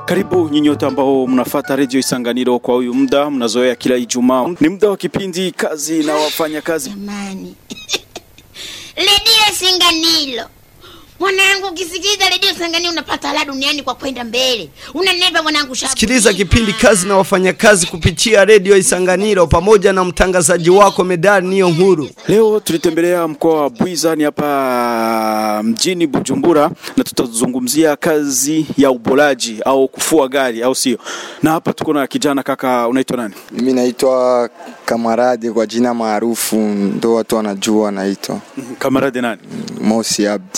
Karibu nyinyi wote ambao mnafata redio Isanganiro kwa huyu muda, mnazoea kila Ijumaa. Ni muda wa kipindi kazi na wafanya kazi. Jamani, redio Singanilo mwanangu, ukisikiliza redio Singanilo unapata la duniani kwa kwenda mbele. Unanepa mwanangu, shabu. Sikiliza kipindi kazi na wafanyakazi kupitia redio Isanganiro pamoja na mtangazaji wako Medali Niyo Nkuru. Leo tulitembelea mkoa wa Bwiza ni hapa mjini Bujumbura, na tutazungumzia kazi ya ubolaji au kufua gari, au sio? Na hapa tuko na kijana kaka, unaitwa nani? Mimi naitwa Kamarade kwa jina maarufu, ndo watu wanajua naitwa Kamarade nani? Mosi Abdi.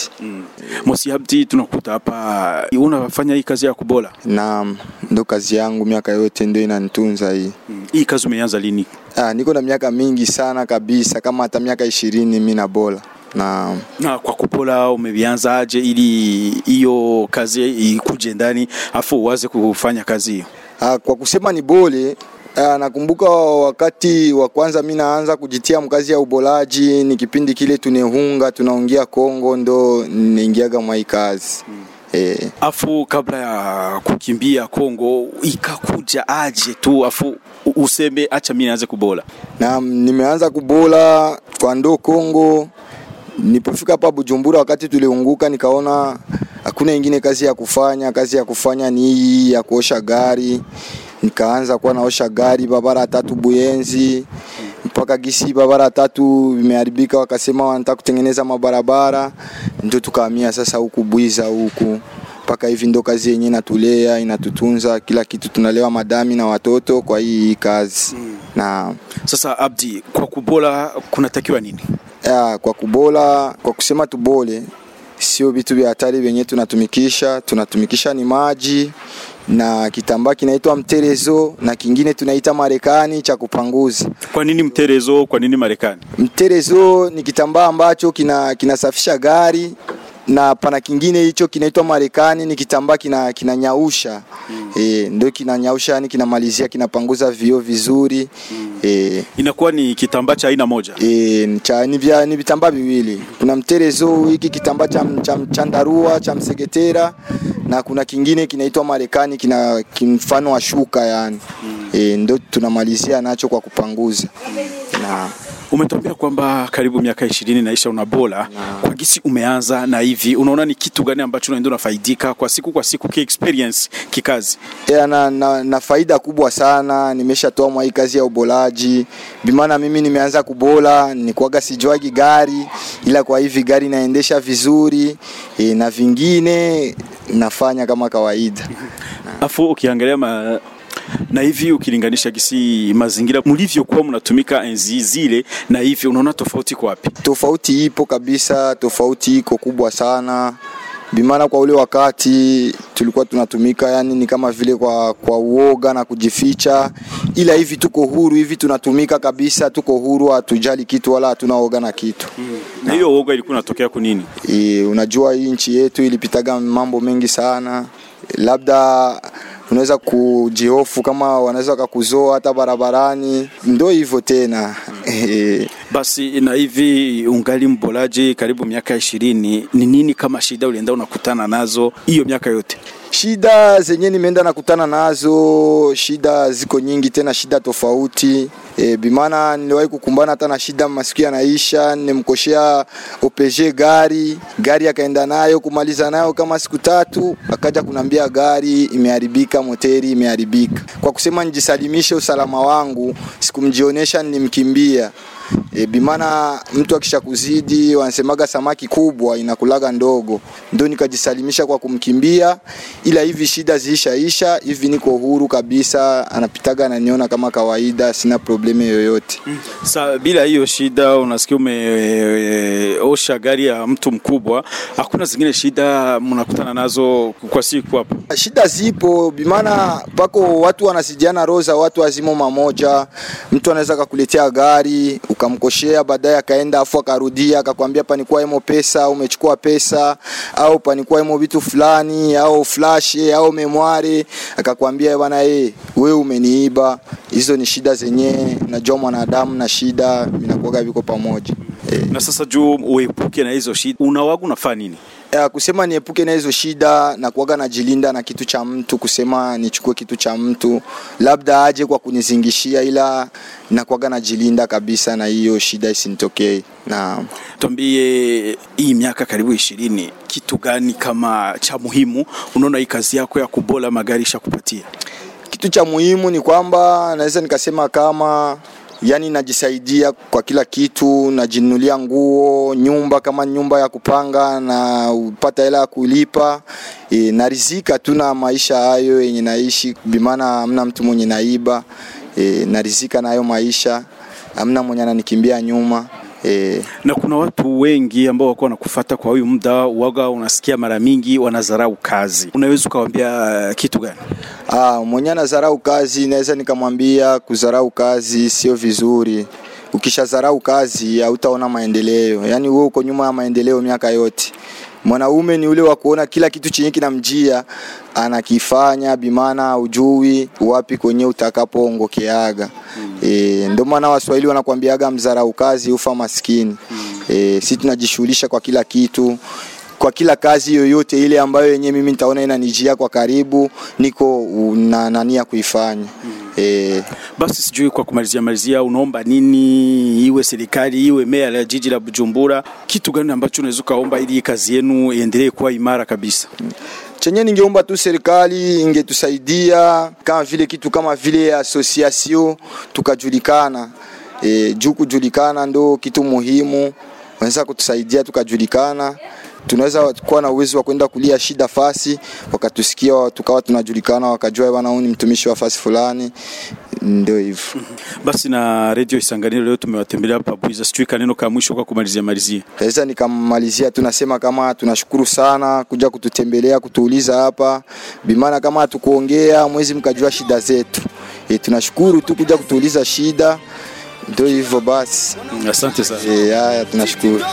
Mosi Abdi, tunakuta hapa unafanya hii kazi ya kubola. Naam, ndo kazi yangu miaka yote, ndio inanitunza hii. Hii kazi umeanza lini? Ah, niko na miaka mingi sana kabisa, kama hata miaka ishirini mimi na bola na Na kwa kupola umeanza aje ili hiyo kazi ikuje ndani afu uanze kufanya kazi hiyo? ah, kwa kusema ni bole Ah, nakumbuka wakati wa kwanza mi naanza kujitia mkazi ya ubolaji, ni kipindi kile tunehunga tunaongea Kongo, ndo niingiaga mwa hii kazi eh. Afu kabla ya kukimbia Kongo ikakuja aje tu afu u- useme acha mimi nianze kubola. na nimeanza kubola kwa ndo Kongo. Nilipofika hapa Bujumbura, wakati tuliunguka, nikaona hakuna ingine kazi ya kufanya. Kazi ya kufanya ni hii ya kuosha gari. Nikaanza kuwa naosha gari barabara tatu Buyenzi mpaka gisi barabara tatu imeharibika, wakasema wanataka kutengeneza mabarabara, ndio tukahamia sasa huku Bwiza huku mpaka hivi ndo kazi yenyewe inatulea inatutunza kila kitu, tunalewa madami na watoto kwa hii kazi na Sasa Abdi, kwa kubola kunatakiwa nini? ya, kwa kubola kwa kusema tubole sio vitu vya hatari vyenye tunatumikisha tunatumikisha ni maji na kitambaa kinaitwa mterezo na kingine tunaita marekani cha kupanguza Kwa nini mterezo? Kwa nini Marekani? mterezo ni kitambaa ambacho kina kinasafisha gari na pana kingine hicho kinaitwa marekani ni kitambaa kina kinanyausha e, ndio kinanyausha yani kinamalizia kinapanguza vioo vizuri e, Inakuwa ni kitambaa cha aina moja. E, ni cha, ni, vya, ni vitambaa viwili. Kuna mterezo hiki kitambaa cha, cha chandarua cha msegetera na kuna kingine kinaitwa Marekani kina kimfano wa shuka yani. E, ndo tunamalizia nacho kwa kupanguza na Umetuambia kwamba karibu miaka ishirini naisha unabola. Kwa gisi umeanza na hivi, unaona ni kitu gani ambacho unaenda unafaidika kwa siku kwa siku, ki experience kikazi? ya, na, na, na faida kubwa sana nimeshatoa mwa hii kazi ya ubolaji bimana mimi nimeanza kubola nikuaga sijuagi gari ila kwa hivi gari naendesha vizuri e, na vingine nafanya kama kawaida Afu ukiangalia ma na hivi ukilinganisha gisi mazingira mlivyokuwa mnatumika enzi zile na hivi, unaona tofauti kwa wapi? tofauti ipo kabisa tofauti iko kubwa sana bimana kwa ule wakati tulikuwa tunatumika yani ni kama vile kwa, kwa uoga na kujificha ila hivi tuko huru hivi tunatumika kabisa tuko huru hatujali kitu wala hatuna oga na kitu Na hiyo uoga ilikuwa inatokea kwa nini? e, unajua hii nchi yetu ilipitaga mambo mengi sana labda unaweza kujihofu kama wanaweza wakakuzoa hata barabarani ndo hivyo tena e, Basi na hivi ungali mbolaji karibu miaka ishirini, ni nini kama shida ulienda unakutana nazo hiyo miaka yote? shida zenye nimeenda nakutana nazo shida ziko nyingi tena shida tofauti e, bimana niliwahi kukumbana hata na shida masiku yanaisha nimkoshea OPG gari gari akaenda nayo kumaliza nayo kama siku tatu akaja kunambia gari imeharibika moteri imeharibika kwa kusema nijisalimishe usalama wangu sikumjionesha nimkimbia E, bimana mtu akisha kuzidi wanasemaga samaki kubwa inakulaga ndogo, ndo nikajisalimisha kwa kumkimbia, ila hivi shida ziishaisha, hivi niko huru kabisa, anapitaga ananiona kama kawaida, sina probleme yoyote. Sa bila hiyo shida, unasikia umeosha gari ya mtu mkubwa, hakuna zingine shida mnakutana nazo kwa siku hapo? Shida zipo bimana, pako watu wanasijiana roho za watu wazimo mamoja. Mtu anaweza kakuletea gari ukamkoshea, baadaye akaenda afu akarudia akakwambia panikuwa emo pesa, umechukua pesa, au panikuwa emo vitu fulani, au flash au memware, akakwambia bwana, eh wewe umeniiba. Hizo ni shida zenye najua mwanadamu na shida vinakuwa viko pamoja eh. Na sasa juu uepuke na hizo shida, unawaga unafanya nini? ya, kusema niepuke na hizo shida na kuwaga najilinda na kitu cha mtu, kusema nichukue kitu cha mtu labda aje kwa kunizingishia, ila nakuwaga najilinda kabisa na hiyo shida isinitokee. Na Tuambie, hii miaka karibu ishirini, kitu gani kama cha muhimu unaona hii kazi yako ya kubola magari ishakupatia? kitu cha muhimu ni kwamba naweza nikasema kama yani najisaidia kwa kila kitu, najinunulia nguo, nyumba kama nyumba ya kupanga na upata hela ya kulipa e, narizika tu na maisha hayo yenye naishi, bimaana hamna mtu mwenye naiba e, narizika na hayo maisha, hamna mwenye ananikimbia nyuma e, na kuna watu wengi ambao wako wanakufuata kwa huyu muda waga, unasikia mara mingi wanadharau kazi, unaweza ukawaambia kitu gani? Ah, mwenye anadharau kazi naweza nikamwambia kudharau kazi sio vizuri. Ukishadharau kazi hautaona maendeleo, yaani wewe uko nyuma ya maendeleo miaka yote. Mwanaume ni ule wa kuona kila kitu chenye kinamjia anakifanya, bimana ujui wapi kwenye utakapoongokeaga. E, ndio maana Waswahili wanakwambiaga mdharau kazi ufa maskini. E, si tunajishughulisha kwa kila kitu kwa kila kazi yoyote ile ambayo yenyewe mimi nitaona inanijia kwa karibu, niko na nania kuifanya e, Basi sijui kwa kumalizia malizia, unaomba nini, iwe serikali iwe meya la jiji la Bujumbura, kitu gani ambacho unaweza ukaomba ili hii kazi yenu iendelee kuwa imara kabisa? chenye ningeomba tu serikali ingetusaidia kama vile kitu kama vile association tukajulikana. E, juu kujulikana ndo kitu muhimu, wanaweza kutusaidia tukajulikana, tunaweza kuwa na uwezo wa kwenda kulia shida fasi, wakatusikia tukawa tunajulikana, wakajua bwana, huyu ni mtumishi wa fasi fulani, ndio hivyo. Basi na Radio Isanganiro leo tumewatembelea hapa Buiza, sijui kaneno ka mwisho kwa kumalizia malizia. Sasa nikamalizia tunasema kama tunashukuru sana kuja kututembelea kutuuliza hapa, bimana kama hatukuongea mwezi mkajua shida zetu. E, tunashukuru tu kuja kutuuliza shida, ndio hivyo basi. Asante sana. E, haya tunashukuru.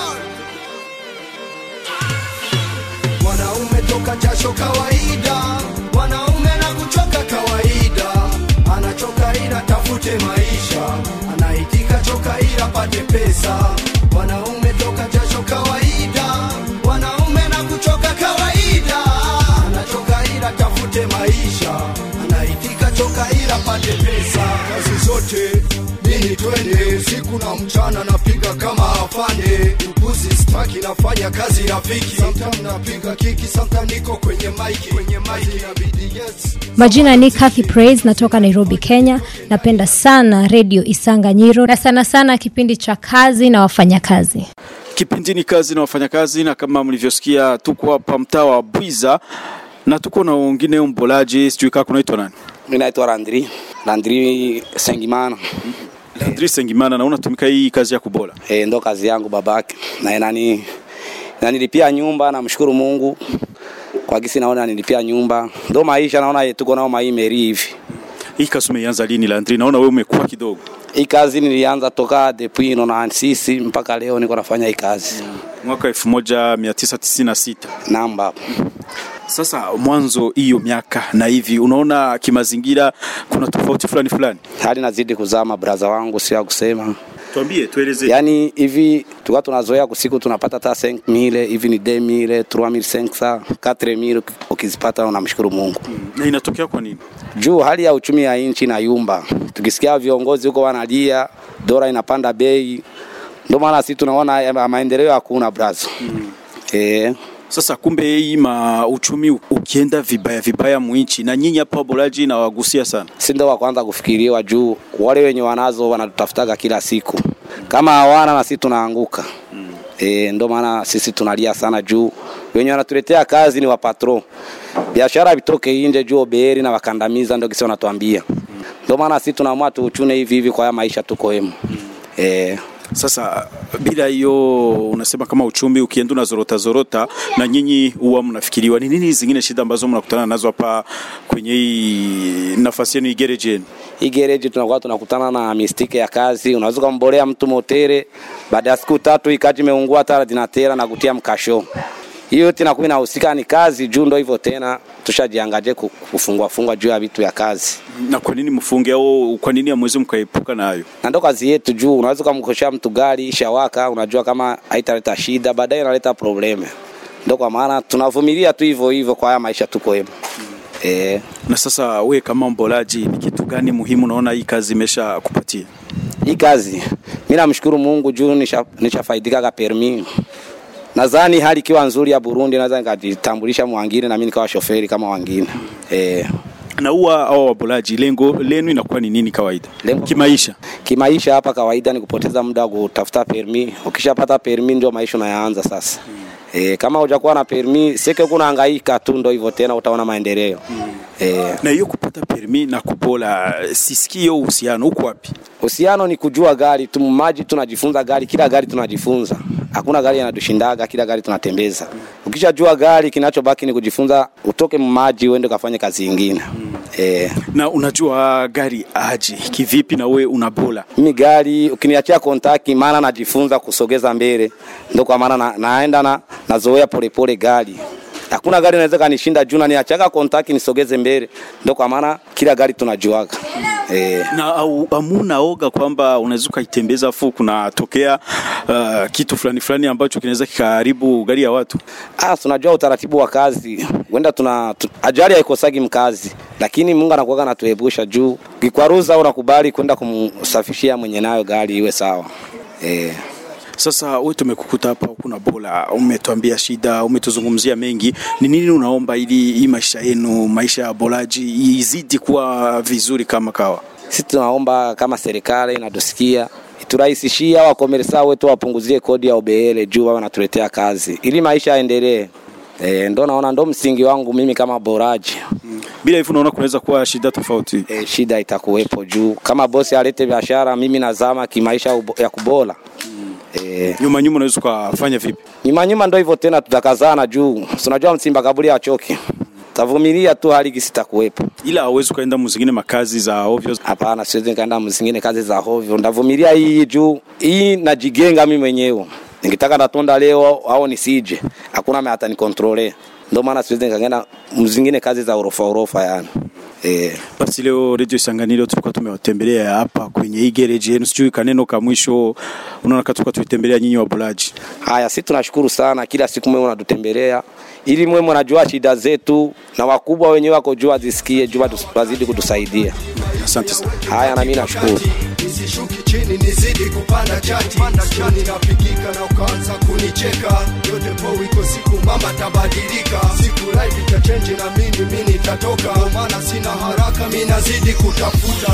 Mwanaume toka jasho kawaida, mwanaume na kuchoka kawaida, anachoka ila tafute maisha, anaitika choka ila pate pesa. Mwanaume toka jasho kawaida, mwanaume na kuchoka kawaida, anachoka ila tafute maisha, anaitika choka ila pate pesa. Kazi zote nini twende, usiku na mchana napiga kama afande, upuzi staki nafanya kazi rafiki, sometime napiga kiki, sometime niko kwenye maiki, kwenye maiki inabidi yes Majina ni Kathy Praise, natoka Nairobi, Kenya. Napenda sana redio Isanganyiro na sana sana kipindi cha kazi na wafanyakazi. Kipindi ni kazi na wafanyakazi, na kama mlivyosikia, tuko hapa mtaa wa Bwiza na tuko na wengine mbolaji, sijui kama kunaitwa nani, Mi naitwa Landri, Landri Sengimana. Landri Sengimana, na unatumika hii kazi ya kubola. E, ndo kazi yangu babake na inani nanilipia nyumba, namshukuru Mungu kwa gisi naona nilipia nyumba, ndo maisha naona tuko nao maimeri hivi. Hii kazi umeianza lini Landri? Naona wewe umekuwa kidogo. Hii kazi nilianza toka depuis na sisi mpaka leo niko nafanya hii kazi Mwaka 1996. namba Sasa mwanzo hiyo miaka na hivi, unaona kimazingira kuna tofauti fulani fulani? hali nazidi kuzama, braza wangu, sio ya kusema Tuambie, tueleze. yani hivi tuka tunazoea kusiku tunapata hata 5000 hivi ni 2000 3500 4000 ukizipata unamshukuru Mungu. Na inatokea kwa nini? juu hali ya uchumi ya nchi na yumba, tukisikia viongozi huko wanalia dola inapanda bei, ndio maana sisi tunaona ya- maendeleo hakuna brazo. Mm. Eh, Sasa kumbe hii ma uchumi ukienda vibaya vibaya mwinchi, na nyinyi hapa Bolaji na wagusia sana. si ndio wa kwanza kufikiriwa juu wale wenye wanazo wanatutafutaga kila siku, kama hawana na sisi tunaanguka. Mm. Eh, ndio maana sisi tunalia sana juu wenye wanatuletea kazi ni wapatro, biashara vitoke nje juu oberi na wakandamiza, ndio kisi wanatuambia. Ndio maana sisi tunaamua tuuchune hivi hivi kwa haya maisha tuko hemu. Eh, Sasa bila hiyo, unasema kama uchumi ukienda unazorota zorota, na nyinyi huwa mnafikiriwa ni nini zingine shida ambazo mnakutana nazo hapa kwenye hii nafasi yenu igereje yenu? hii gereji tunakuwa tunakutana na mistike ya kazi. Unaweza kumbolea mtu motere, baada ya siku tatu ikati imeungua hata dinatera na kutia mkasho. Hiyo yote inakuwa inahusika ni kazi juu, ndo hivyo tena, tushajiangaje ku- kufungwa fungwa juu ya vitu ya kazi, Na kwa nini mfunge au kwa nini hamwezi mkaepuka nayo? na ndo kazi yetu juu. Unaweza kumkoshea mtu gari ishawaka, unajua kama haitaleta shida, baadaye inaleta probleme. ndo kwa maana tunavumilia tu hivyo hivyo kwa haya maisha tuko hemo eh. Na sasa we kama mbolaji, ni kitu gani muhimu unaona hii kazi imesha kupatia? hii kazi mi namshukuru Mungu juu nisha- nishafaidikaga permi. Nadhani hali ikiwa nzuri ya Burundi, naweza nikajitambulisha mwangine na mimi nikawa shoferi kama wangine eh. Na huwa hao wabolaji, lengo lenu inakuwa ni nini kawaida Lengo- kimaisha? Kimaisha hapa kawaida ni kupoteza muda wa kutafuta permi. Ukishapata permi ndio maisha unayaanza sasa. E, kama hujakuwa na permi seke kuna hangaika tu, ndo hivyo tena, utaona maendeleo e, Na hiyo kupata permi na kubola, sisikii hiyo uhusiano uko wapi? Uhusiano ni kujua gari tu, maji tunajifunza gari, kila gari tunajifunza. Hakuna gari yanatushindaga, kila gari tunatembeza. Ukishajua gari, kinachobaki ni kujifunza, utoke maji uende ukafanye kazi nyingine. Eh, Na unajua gari aje kivipi, na we unabola mimi gari ukiniachia kontaki, maana najifunza kusogeza mbele, ndio kwa maana na, naenda na nazoea polepole gari. Hakuna gari inaweza kanishinda juu na niachaga kontaki nisogeze mbele, ndio kwa maana kila gari tunajuaga. Eh, na au, amuna oga kwamba unaweza ukaitembeza afu kunatokea uh, kitu fulani fulani ambacho kinaweza kikaharibu gari ya watu. Ah, tunajua utaratibu wa kazi. Wenda tuna tu, ajali haikosagi mkazi, lakini Mungu anakuwa anatuepusha juu. Kikwaruza unakubali kwenda kumsafishia mwenye nayo gari iwe sawa. Eh, Sasa wewe tumekukuta hapa kuna bola, umetuambia shida, umetuzungumzia mengi. Ni nini unaomba ili hii maisha yenu, maisha ya bolaji izidi kuwa vizuri kama kawa? sisi tunaomba kama serikali inatusikia iturahisishia wakomersa wetu wapunguzie kodi ya OBL juu wao wanatuletea kazi ili maisha yaendelee. Eh, ndo naona ndo msingi wangu mimi kama boraji. Bila hivyo unaona kunaweza kuwa shida tofauti. E, shida itakuwepo juu kama bosi alete biashara, mimi nazama kimaisha ubo- ya kubola. E, Nyuma nyuma unaweza ukafanya vipi? nyuma nyuma ndo hivyo tena, tutakazana juu Si unajua msimba kaburi achoki, tavumilia tu hali gisi itakuwepo. Ila hauwezi ukaenda muzingine makazi za ovyo. Hapana, siwezi nikaenda mzingine kazi za hovyo, ndavumilia hii juu hii najigenga mimi mwenyewe. Nikitaka natonda leo au nisije, hakuna mimi atanikontrole. Ndio maana siwezi nikaenda mzingine kazi za orofa orofa yani. Eh, Basi leo Radio Isanganiro tulikuwa tumewatembelea hapa kwenye hii garage yenu, sijui kaneno ka mwisho unaona katuka tuitembelea nyinyi wabulaji. haya si tunashukuru sana, kila siku mwe mnatutembelea ili mwe mnajua shida zetu na wakubwa wenyewe wako jua zisikie jua wazidi kutusaidia. Asante sana. Haya, na mimi nashukuru. nisishuki chini nizidi kupanda chati chini napigika na ukaanza kunicheka yote po iko siku mama tabadilika siku life itachenji na mimi mimi nitatoka Kwa maana sina haraka mimi nazidi kutafuta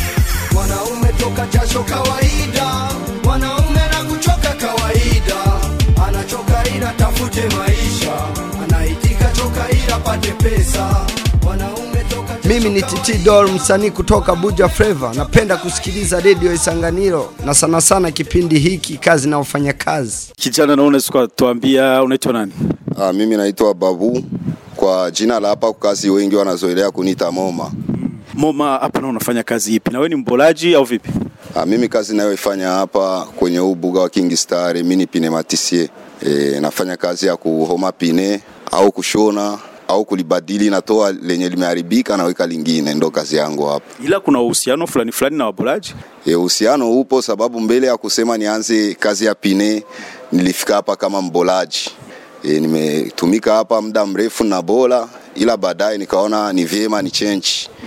mwanaume toka jasho kawaida mwanaume na kuchoka kawaida anachoka ila tafute maisha anaitika choka ila pate pesa mwanaume toka jasho Mimi ni Titi Dol, msanii kutoka Buja Flava. Napenda kusikiliza redio Isanganiro na sana sana kipindi hiki kazi na wafanyakazi. Kijana, naona unaweza tuambia unaitwa nani? Ah, mimi naitwa Babu kwa jina la hapa kazi, wengi wanazoelea kuniita Moma. Moma, hapa na unafanya kazi ipi? Na wewe ni mbolaji au vipi? Ah, mimi kazi nayoifanya hapa kwenye huu buga wa King Star, mimi ni pneumatisie. E, nafanya kazi ya kuhoma pine au kushona au kulibadili, natoa lenye limeharibika naweka lingine, ndo kazi yangu hapa. Ila kuna uhusiano fulani fulani na wabolaji. E, uhusiano upo sababu mbele ya kusema nianze kazi ya pine nilifika hapa kama mbolaji. E, nimetumika hapa muda mrefu na bola, ila baadaye nikaona ni vyema ni change.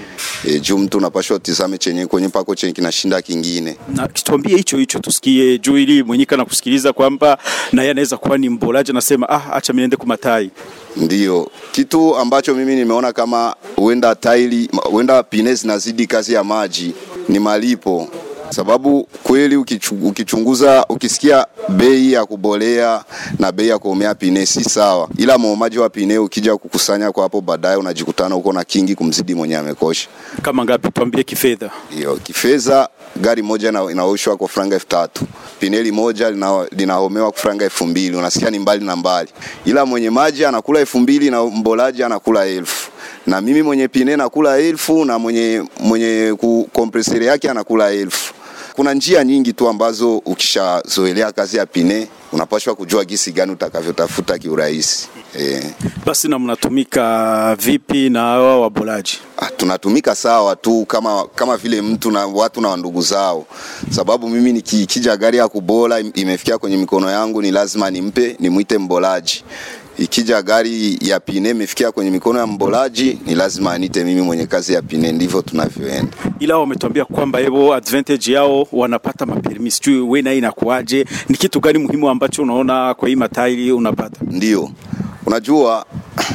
E, juu mtu unapashwa tizame chenye kwenye pako chenye kinashinda kingine. Na tuambie hicho hicho tusikie juu, ili mwenyewe kana kusikiliza kwamba na yeye anaweza kuwa ni mbolaji, anasema ah, acha mimi niende kumatai. Ndiyo kitu ambacho mimi nimeona kama huenda taili huenda pine zinazidi kazi ya maji ni malipo, sababu kweli ukichu- ukichunguza ukisikia bei ya kubolea na bei ya kuomea pine si sawa, ila muumaji wa pine ukija kukusanya kwa hapo baadaye unajikutana uko na kingi kumzidi mwenye amekosha. Kama ngapi? Tuambie kifedha. Hiyo kifedha, gari moja ina- inaoshwa kwa franga elfu tatu pineli moja lina- linahomewa kwa franga elfu mbili Unasikia ni mbali na mbali, ila mwenye maji anakula elfu mbili na mbolaji anakula elfu na mimi mwenye pine nakula elfu na mwenye mwenye ku- kompresere yake anakula elfu. Kuna njia nyingi tu ambazo ukishazoelea kazi ya pine unapashwa kujua gisi gani utakavyotafuta kiurahisi eh. Basi na mnatumika vipi na hawa wabolaji? Ah, tunatumika sawa tu kama kama vile mtu na watu na ndugu zao, sababu mimi nikija gari ya kubola im- imefikia kwenye mikono yangu, ni lazima nimpe nimwite mbolaji. ikija gari ya pine imefikia kwenye mikono ya mbolaji ni lazima anite mimi mwenye kazi ya pine ndivyo tunavyoenda ila wametuambia kwamba hebo advantage yao wanapata mapermi sijui we naye inakuaje ni kitu gani muhimu ambacho unaona kwa hii matairi unapata ndio unajua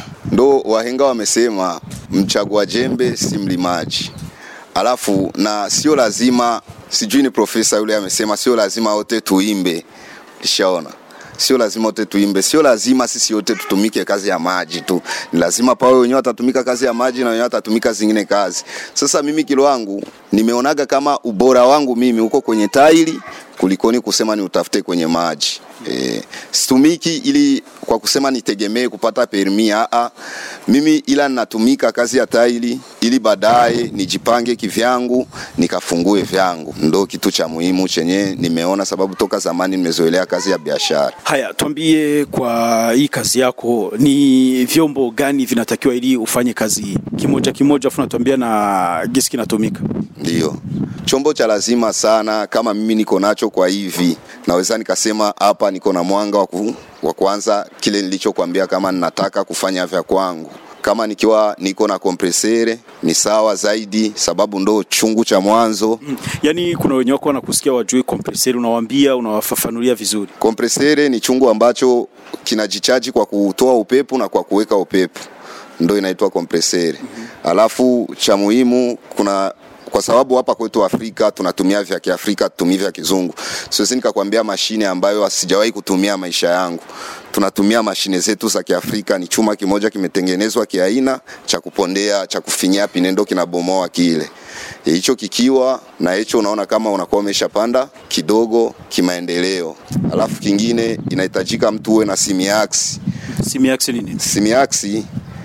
ndo wahenga wamesema mchagua jembe si mlimaji alafu na sio lazima sijui ni profesa yule amesema sio lazima wote tuimbe ishaona sio lazima wote tuimbe sio lazima sisi wote tutumike kazi ya maji tu ni lazima pawe wenyewe watatumika kazi ya maji na wenyewe watatumika zingine kazi sasa mimi kilo wangu nimeonaga kama ubora wangu mimi uko kwenye tairi kulikoni kusema ni utafute kwenye maji e, situmiki ili kwa kusema nitegemee kupata permi aa mimi ila natumika kazi ya tairi ili baadaye nijipange kivyangu nikafungue vyangu ndo kitu cha muhimu chenye nimeona sababu toka zamani nimezoelea kazi ya biashara haya tuambie kwa hii kazi yako ni vyombo gani vinatakiwa ili ufanye kazi hii kimoja kimoja afu natuambia na gisi kinatumika ndio chombo cha lazima sana kama mimi niko nacho kwa hivi naweza nikasema hapa niko na mwanga wa ku- wa kwanza kile nilichokwambia kama ninataka kufanya vya kwangu kama nikiwa niko na kompresere ni sawa zaidi sababu ndo chungu cha mwanzo yaani kuna wenye wako wanakusikia wajui kompreseri unawaambia unawafafanulia vizuri kompresere ni chungu ambacho kinajichaji kwa kutoa upepo na kwa kuweka upepo ndo inaitwa kompresere alafu cha muhimu kuna kwa sababu hapa kwetu Afrika tunatumia vya Kiafrika, tutumii vya kizungu. Siwezi nikakwambia mashine ambayo sijawahi kutumia maisha yangu. Tunatumia mashine zetu za Kiafrika, ni chuma kimoja kimetengenezwa kiaina cha kupondea, cha kufinyia pinendo, kinabomoa kile E, hicho kikiwa na hicho, unaona kama unakuwa umeshapanda kidogo kimaendeleo. Alafu kingine inahitajika mtu uwe na simiaksi. simiaksi ni nini Simiaksi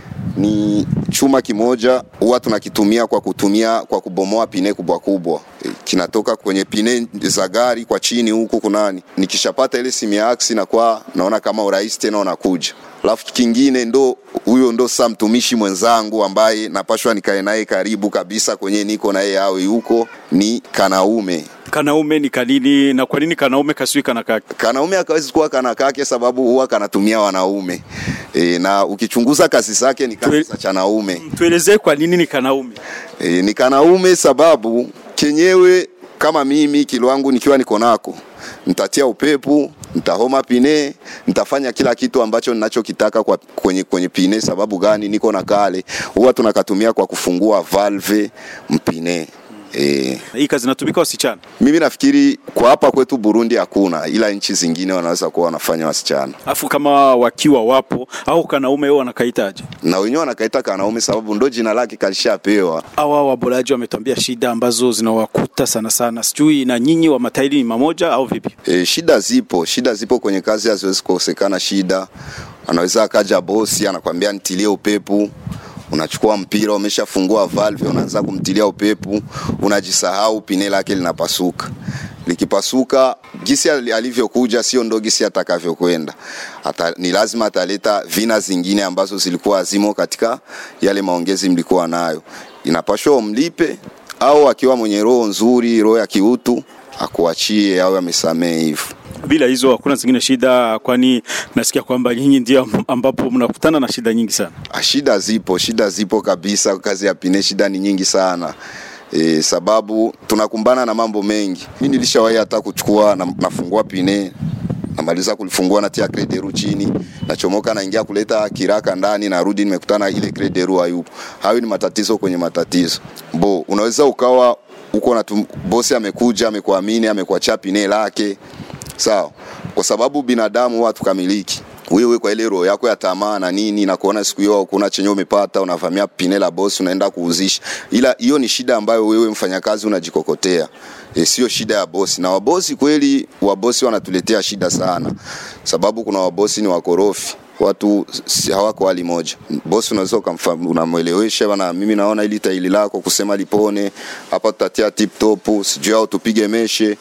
ni chuma kimoja huwa tunakitumia kwa kutumia kwa kubomoa pine kubwa kubwa E, kinatoka kwenye pine za gari kwa chini huku kunani nikishapata ile simiaksi na kwa naona kama urahisi tena unakuja alafu kingine ndo huyo ndo saa mtumishi mwenzangu ambaye napashwa nikae naye karibu kabisa kwenye niko na yeye awe huko ni kanaume kanaume ni kanini na kwa nini kanaume kasui kana kake kanaume akawezi kuwa kana kake sababu huwa kanatumia wanaume e, na ukichunguza kazi zake ni kazi za chanaume tuelezee kwa nini ni kanaume e, ni kanaume sababu kenyewe kama mimi kilo wangu nikiwa niko nako nitatia upepo nitahoma pine nitafanya kila kitu ambacho ninachokitaka kwa kwenye, kwenye pine sababu gani niko na kale huwa tunakatumia kwa kufungua valve mpine e, hii kazi inatumika wasichana mimi nafikiri kwa hapa kwetu Burundi hakuna, ila nchi zingine wanaweza kuwa wanafanya wasichana, afu kama wakiwa wapo au kanaume wao wanakaitaje na wenyewe wanakaita kanaume sababu ndo jina lake kalishapewa. hawa waboraji wametuambia shida ambazo zinawakuta sana sana sijui na nyinyi wa matairi ni mamoja au vipi E, shida zipo, shida zipo kwenye kazi, haziwezi kukosekana shida. Anaweza akaja bosi anakwambia nitilie upepo, unachukua mpira umeshafungua valve, unaanza kumtilia upepo, unajisahau, pine lake linapasuka. Likipasuka gisi ali- alivyokuja sio ndo gisi atakavyokwenda. Ata, ni lazima ataleta vina zingine ambazo zilikuwa hazimo katika yale maongezi mlikuwa nayo. Inapashwa umlipe au akiwa mwenye roho nzuri, roho ya kiutu akuachie au amesamehe hivyo. bila hizo hakuna zingine shida kwani nasikia kwamba nyinyi ndio ambapo mnakutana na shida nyingi sana Ah, Shida zipo, shida zipo kabisa. Kazi ya pine shida ni nyingi sana e, sababu tunakumbana na mambo mengi. Mimi nilishawahi hata kuchukua na, nafungua pine namaliza kulifungua natia krederu chini nachomoka naingia kuleta kiraka ndani narudi nimekutana ile krederu hayupo. Hayo ni matatizo kwenye matatizo. Bo, unaweza ukawa uko na tum- bosi amekuja amekuamini amekuachia pine lake sawa, kwa sababu binadamu huwa tukamiliki wewe kwa ile roho yako ya tamaa na nini na kuona siku hiyo kuna chenye umepata unavamia pine la bosi unaenda kuuzisha, ila hiyo ni shida ambayo wewe mfanyakazi unajikokotea e, sio shida ya bosi. Na wabosi kweli, wabosi wanatuletea shida sana, sababu kuna wabosi ni wakorofi watu si hawako hali moja. Bosi unaweza ukamfa- unamwelewesha bana, mimi naona ili taili lako kusema lipone hapa, tutatia tip top, sijui au tupige meshe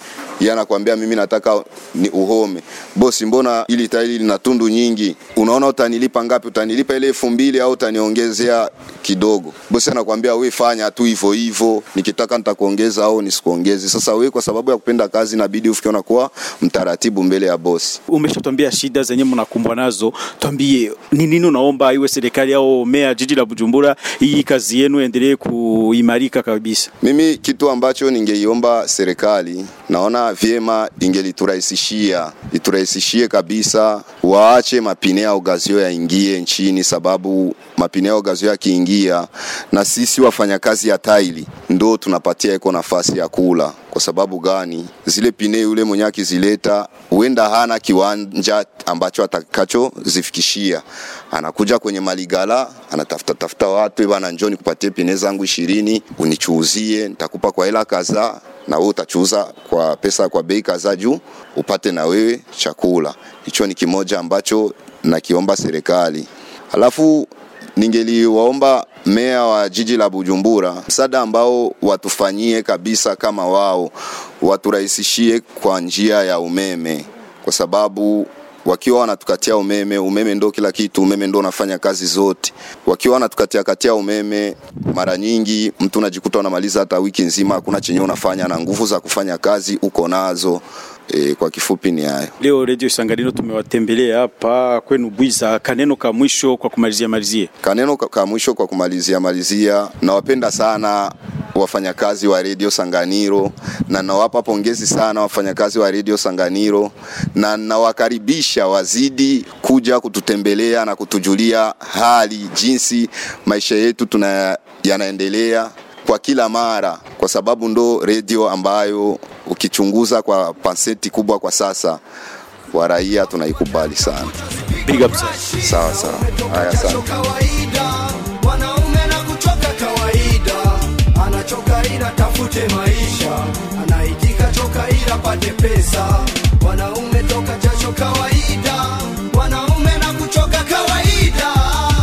yeye anakuambia mimi nataka ni uhome. Bosi, mbona ili tairi lina tundu nyingi? Unaona utanilipa ngapi? Utanilipa ile elfu mbili au utaniongezea kidogo? Bosi anakuambia we fanya tu hivyo hivyo, nikitaka nitakuongeza au nisikuongezi. Sasa we kwa sababu ya kupenda kazi inabidi ufike unakuwa mtaratibu mbele ya bosi. Umeshatwambia shida zenye mnakumbwa nazo, twambie ni nini unaomba iwe serikali au mea jiji la Bujumbura, hii kazi yenu endelee kuimarika kabisa. Mimi kitu ambacho ningeiomba serikali, naona vyema ingeliturahisishia, iturahisishie kabisa, waache mapine ya ugazio yaingie nchini, sababu mapine ya ugazio yakiingia, na sisi wafanyakazi ya taili ndo tunapatia iko nafasi ya kula. Kwa sababu gani? Zile pine yule mwenye akizileta huenda hana kiwanja ambacho atakachozifikishia, anakuja kwenye maligala, anatafuta tafuta watu bana, njoo nikupatie pine zangu ishirini unichuuzie, nitakupa kwa hela kadhaa na wewe utachuuza kwa pesa kwa bei kadhaa juu upate na wewe chakula. Hicho ni kimoja ambacho nakiomba serikali. Alafu ningeliwaomba meya wa jiji la Bujumbura msaada ambao watufanyie kabisa, kama wao waturahisishie kwa njia ya umeme, kwa sababu wakiwa wanatukatia umeme, umeme ndo kila kitu, umeme ndo unafanya kazi zote. Wakiwa wanatukatia katia umeme, mara nyingi mtu unajikuta unamaliza hata wiki nzima hakuna chenye unafanya, na nguvu za kufanya kazi uko nazo. E, kwa kifupi ni hayo. Leo Radio Isanganiro tumewatembelea hapa kwenu Bwiza. Kaneno ka mwisho kwa kumalizia malizie. Kaneno ka, ka mwisho kwa kumalizia malizia, nawapenda sana wafanyakazi wa Radio Sanganiro na nawapa pongezi sana wafanyakazi wa Radio Sanganiro na nawakaribisha wazidi kuja kututembelea na kutujulia hali jinsi maisha yetu tuna yanaendelea kwa kila mara, kwa sababu ndo redio ambayo ukichunguza kwa pasenti kubwa kwa sasa wa raia tunaikubali sana. Big up sana. Sawa sawa, haya asante. kawaida mwanaume na kuchoka kawaida anachoka ila tafute maisha anaitika choka ila pate pesa mwanaume toka jasho kawaida mwanaume na kuchoka kawaida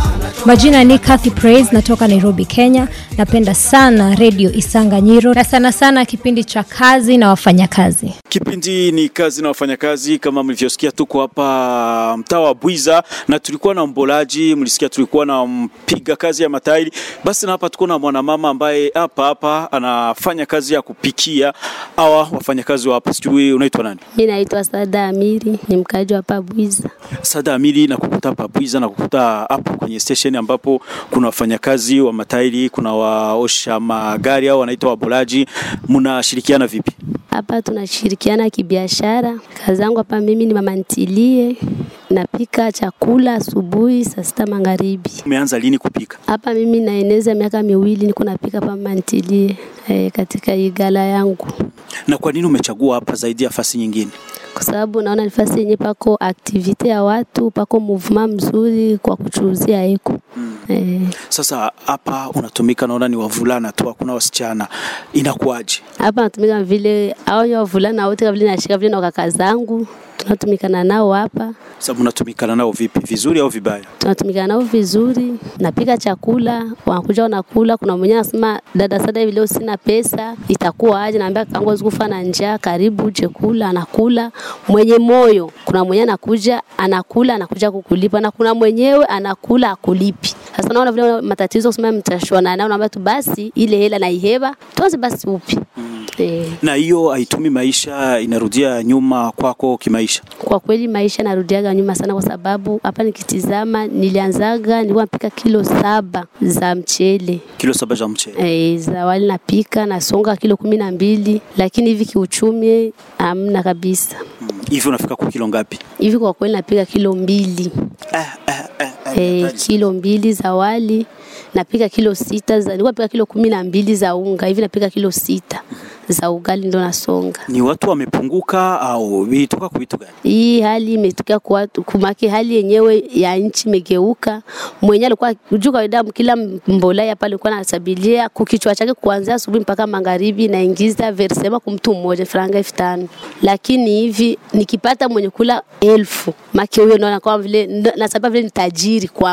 Majina ni Kathy Praise, natoka Nairobi, Kenya. Napenda sana redio Isanganyiro na sana sana kipindi cha kazi na wafanyakazi. Kipindi ni kazi na wafanyakazi. Kama mlivyosikia, tuko hapa mtaa wa Bwiza na tulikuwa na mbolaji, mlisikia tulikuwa na mpiga kazi ya matairi. Basi na hapa tuko na mwanamama ambaye hapa hapa anafanya kazi ya kupikia hawa wafanyakazi wa hapa. Sijui unaitwa nani? Mi naitwa Sada Amiri, ni mkaaji wa hapa Bwiza. Sada Amili na kukuta hapa Bwiza na kukuta hapo kwenye station ambapo kuna wafanyakazi wa matairi, kuna waosha magari au wanaitwa wabolaji. Mnashirikiana vipi? Hapa tunashirikiana kibiashara. Kazi yangu hapa mimi ni mama ntilie, napika chakula asubuhi, saa sita magharibi. Umeanza lini kupika? Hapa mimi naeneza miaka miwili niko napika hapa mama ntilie e, katika hii gala yangu, Na kwa nini umechagua hapa zaidi ya fasi nyingine? kwa sababu naona nafasi yenye pako aktivite ya watu, pako movement mzuri kwa kuchuuzia eko e, Sasa hapa unatumika, naona ni wavulana tu, hakuna wasichana, inakuwaje? hapa natumika vile au ya wavulana wote kama vile nashika vile na kaka zangu tunatumikana nao hapa Sasa mnatumikana nao vipi, vizuri au vibaya? tunatumikana nao vizuri, napika chakula, wanakuja wanakula. Kuna mwenyewe anasema dada, sada hivi leo sina pesa, itakuwa aje? Naambia kangu hawezi kufa na njaa, karibu uje kula. Anakula mwenye moyo. Kuna mwenyewe anakuja anakula, anakuja kukulipa, na kuna mwenyewe anakula akulipi. Sasa naona vile matatizo kusema mtashwana nao, naambia tu basi ile hela naiheba, tuanze basi upi eh. Na hiyo haitumi maisha, inarudia nyuma kwako kimaisha. Kwa kweli maisha narudiaga nyuma sana, kwa sababu hapa nikitizama, nilianzaga nilikuwa napika kilo saba za mchele Kilo saba za mchele e, za wali napika nasonga kilo kumi na mbili, lakini hivi kiuchumi hamna kabisa. hivi, unafika kwa kilo ngapi? Hivi kwa kweli napika kilo mbili e, kilo mbili za wali napika kilo sita za, nilikuwa napika kilo kumi na mbili za unga, hivi napika kilo sita za ugali ndo nasonga. Ni watu wamepunguka au ilitoka kwa vitu gani? Hii hali imetokea kwa watu kumake, hali yenyewe ya nchi imegeuka. Mwenye alikuwa juu kawaida, kila mbolaya pale alikuwa anasabilia kukichwa chake kuanzia asubuhi mpaka magharibi, naingiza versema kwa mtu mmoja franga elfu tano lakini hivi nikipata mwenye kula elfu make huyo naona kama vile nasaba vile ni tajiri kwangu.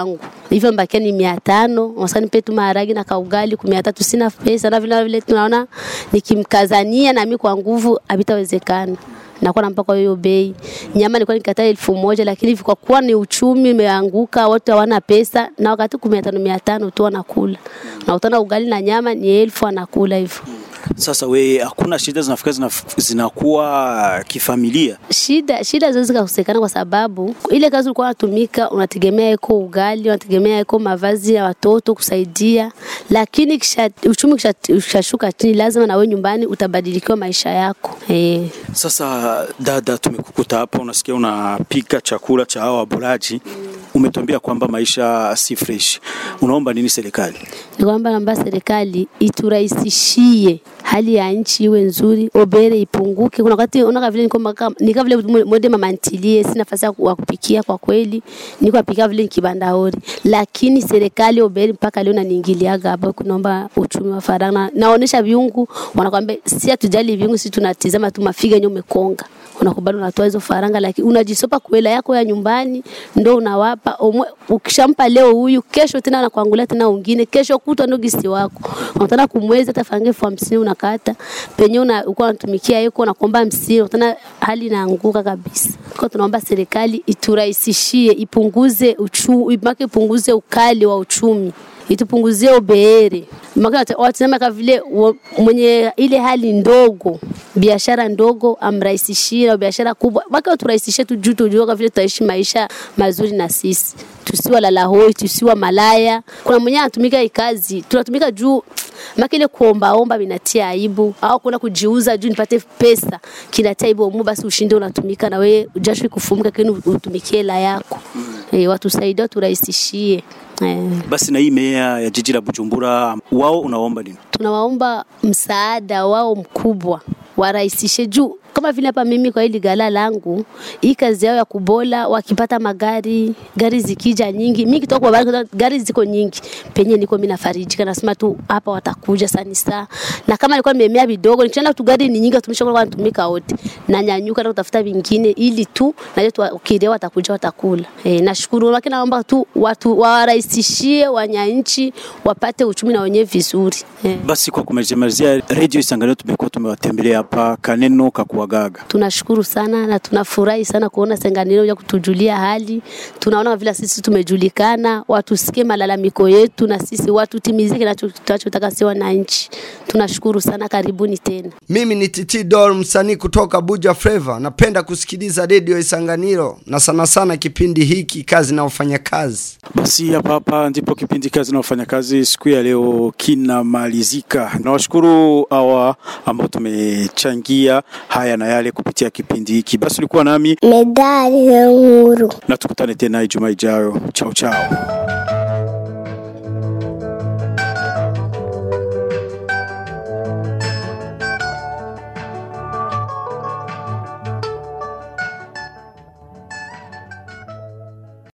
hivyo mbakia ni mia tano unasema nipe tu maharagi na kaugali kwa mia tatu sina pesa na vile na vile tunaona nikimkazania nami kwa nguvu havitawezekana nakuwa nampa kwa hiyo bei. Nyama nilikuwa nikataa elfu moja lakini hivi kwa kuwa ni uchumi umeanguka, watu hawana pesa, na wakati kumia tano mia tano tu wanakula, na utana ugali na nyama ni elfu anakula hivyo. Sasa we, hakuna shida zinafika zinaf- zinakuwa kifamilia. Shida shida zote zikakosekana kwa sababu ile kazi ulikuwa unatumika, unategemea iko ugali, unategemea iko mavazi ya watoto kusaidia, lakini kisha, uchumi kisha- ukishashuka chini, lazima na wewe nyumbani utabadilikiwa maisha yako eh. Sasa dada, tumekukuta hapa, unasikia unapika chakula cha hawa wabulaji, umetuambia kwamba maisha si fresh. Unaomba nini serikali? ni kwamba naomba serikali iturahisishie hali ya nchi iwe nzuri, obere ipunguke. Kuna wakati unaona vile niko maka- nika vile mwende mama ntilie, sina nafasi ya ku- wa kupikia kwa kweli, niko apika vile kibandaori, lakini serikali obere mpaka leo naniingiliaga hapa, kunaomba uchumi wa faranga. Naonesha viungu, wanakwambia si hatujali viungu, si tunatizama tu mafiga yenyewe umekonga unakubali unatoa hizo faranga, lakini unajisopa kuela yako ya nyumbani ndo unawapa omwe. Ukishampa leo huyu, kesho tena anakuangulia tena wengine, kesho kutwa ndo gisi wako unataka kumwezi hata faranga elfu hamsini unakata penye una uko unatumikia yuko unakuomba hamsini, unataka hali inaanguka kabisa. Kwa tunaomba serikali iturahisishie, ipunguze uchu, imake ipunguze ukali wa uchumi itupunguzie ubeere watasema kama vile wa- mwenye ile hali ndogo biashara ndogo amrahisishie na biashara kubwa mpaka turahisishie tu juu tujue kama vile tutaishi maisha mazuri na sisi tusiwa lala hoi tusiwa malaya kuna mwenye anatumika hii kazi tunatumika juu maka ile kuombaomba vinatia aibu au kuna kujiuza juu nipate pesa kinatia aibu omu basi ushinde unatumika na wewe jasho kufumuka kini utumikie hela yako eh, watusaidie waturahisishie eh. Basi na hii meya ya jiji la Bujumbura, wao unaomba nini? tunawaomba msaada wao mkubwa warahisishe juu kama vile hapa mimi kwa hili gala langu hii kazi yao ya kubola wakipata magari gari zikija nyingi mimi kitoka kwa bari, gari ziko nyingi penye niko mimi nafarijika nasema tu hapa watakuja sani saa na kama nilikuwa nimemea vidogo nikienda tu gari ni nyingi tumesha kwa natumika wote na nyanyuka na kutafuta vingine ili tu na tu ukielewa watakuja watakula e, nashukuru lakini naomba tu watu warahisishie wanyanchi wapate uchumi na wenyewe vizuri e. Basi kwa kumalizia malizia, Radio Isanganiro tumekuwa tumewatembelea hapa Kaneno Kakuagaga. tunashukuru sana na tunafurahi sana kuona Senganiro ya kutujulia hali. Tunaona vile sisi tumejulikana, watusikie malalamiko yetu na sisi watu timizike na tunachotaka si wananchi. Tunashukuru sana, karibuni tena. Mimi ni Titi Dol, msanii kutoka Buja Flava. Napenda kusikiliza redio Isanganiro na sana sana kipindi hiki kazi na wafanyakazi. Basi hapa hapa ndipo kipindi kazi na wafanyakazi siku ya leo kinamalizika. Nawashukuru hawa ambao tumechangia haya na yale kupitia kipindi hiki. Basi ulikuwa nami medali ya uhuru na tukutane tena Ijumaa ijayo. Chao chao.